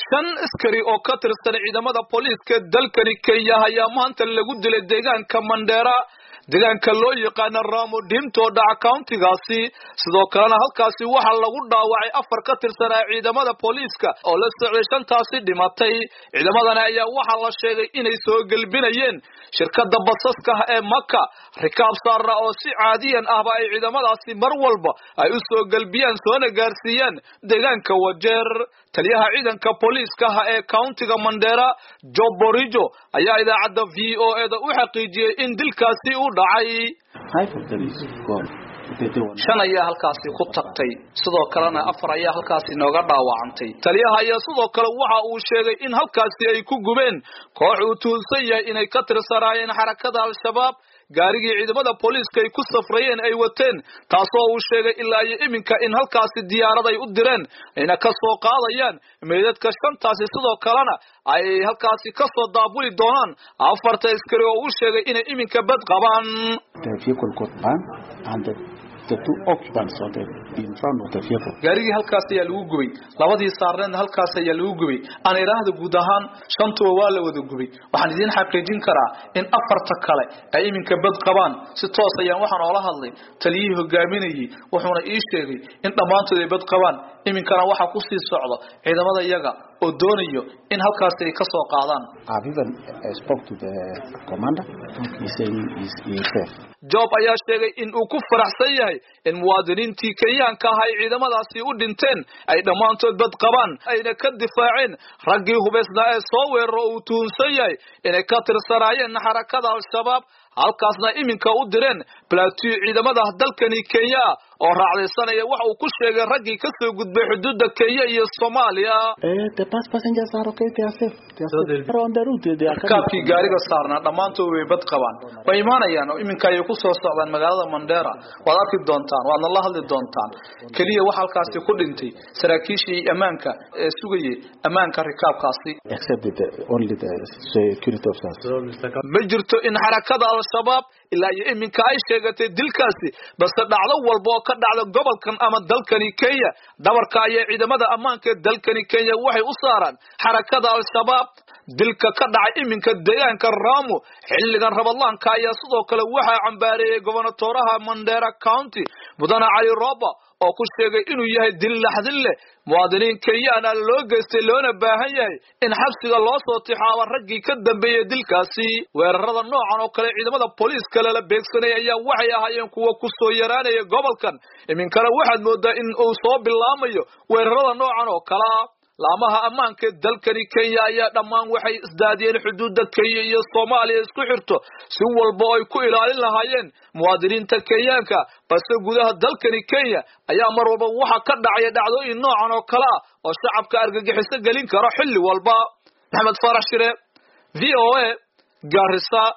shan askari oo ka tirsan ciidamada booliiska dalkani kenya ayaa maanta lagu dilay deegaanka mandheera deegaanka loo yaqaana ramo dhimto dhaca countigaasi sidoo kalena halkaasi waxaa lagu dhaawacay afar ka tirsanaa ciidamada booliiska oo la socday shantaasi dhimatay ciidamadana ayaa waxaa la sheegay inay soo gelbinayeen shirkada basaska ee maka rikaab saarna oo si caadiyan ahba ay ciidamadaasi mar walba ay u soo gelbiyaan soona gaarsiiyaan deegaanka wajeer taliyaha ciidanka booliiska ee countiga mandheera job borijo ayaa idaacadda v o eda u xaqiijiyey in dilkaasi u dhacay shan ayaa halkaasi ku tagtay sidoo kalena afar ayaa halkaasi nooga dhaawacantay taliyaha ayaa sidoo kale waxa uu sheegay in halkaasi ay ku gubeen koox uu tuhunsan yahay inay ka tirsanaayeen xarakada al-shabaab gaarigii ciidamada booliiska ay ku safrayeen ay wateen taasoo uu sheegay ilaa iyo iminka in halkaasi diyaarad ay u direen ayna ka soo qaadayaan meydadka shantaasi sidoo kalena ay halkaasi ka soo daabuli doonaan afarta askari oo uu sheegay inay iminka bad qabaan gaarigii halkaas ayaa lagu gubay labadii saarneedna halkaas ayaa lagu gubay aan idhaahda guud ahaan shantuba waa la wada gubay waxaan idiin xaqiijin karaa in afarta kale ay iminka bad qabaan si toos ayaan waxaan oola hadlay taliyihii hogaaminayay wuxuuna ii sheegay in dhammaantood ay bad qabaan iminkana waxaa kusii socda ciidamada iyaga oo doonayo in halkaasi ay ka soo qaadaan job ayaa sheegay in uu ku faraxsan yahay in muwaadiniintii kenyaanka ah ay ciidamadaasi u dhinteen ay dhammaantood bad qabaan ayna ka difaaceen raggii hubaysnaa ee soo weeraro uu tuhunsan yahay inay ka tirsanaayeen xarakada al-shabaab halkaasna iminka u direen balaatiu ciidamada dalkani kenya oo raacdaysanaya waxa uu ku sheegay raggii ka soo gudbay xuduudda kenya iyo soomaaliya rakaabkii gaariga saarnaa dhammaantood way bad qabaan way imaanayaan oo iminka ayay ku soo socdaan magaalada mandheera waad arki doontaan waadna la hadli doontaan keliya waxa halkaasi ku dhintay saraakiishii ammaanka ee sugayay ammaanka rikaabkaasi ma jirto in xarakada al-shabaab ilaa iyo iminka ay sheegatay dilkaasi balse dhacdo walba oo ka dhacda gobolkan ama dalkani kenya dhabarka ayay ciidamada ammaanka ee dalkani kenya waxay u saaraan xarakada al-shabaab dilka ka dhacay iminka deegaanka ramo xilligan rabadlaanka ayaa sidoo kale waxaa cambaareeyey gobonatoraha mandera county mudane cali roba oo ku sheegay inuu yahay dil laxdin leh muwaadiniin kenyaana loo geystay loona baahan yahay in xabsiga loo soo tixaaba raggii ka dambeeyey dilkaasi weerarada noocan oo kale ciidamada booliiska lala beegsanay ayaa waxay ahaayeen kuwa ku soo yaraanaya gobolkan iminkana waxaad moodaa in uu soo bilaamayo weerarada noocan oo kalea laamaha ammaanka ee dalkani kenya ayaa dhammaan waxay isdaadiyeen xuduudda kenya iyo soomaaliya isku xirto si walba oo ay ku ilaalin lahaayeen muwaadiniinta kenyaanka balse gudaha dalkani kenya ayaa mar walba waxa ka dhacaya dhacdooyin noocan oo kale ah oo shacabka argagixiso gelin karo xilli walba maxamed farax shire v o a garisa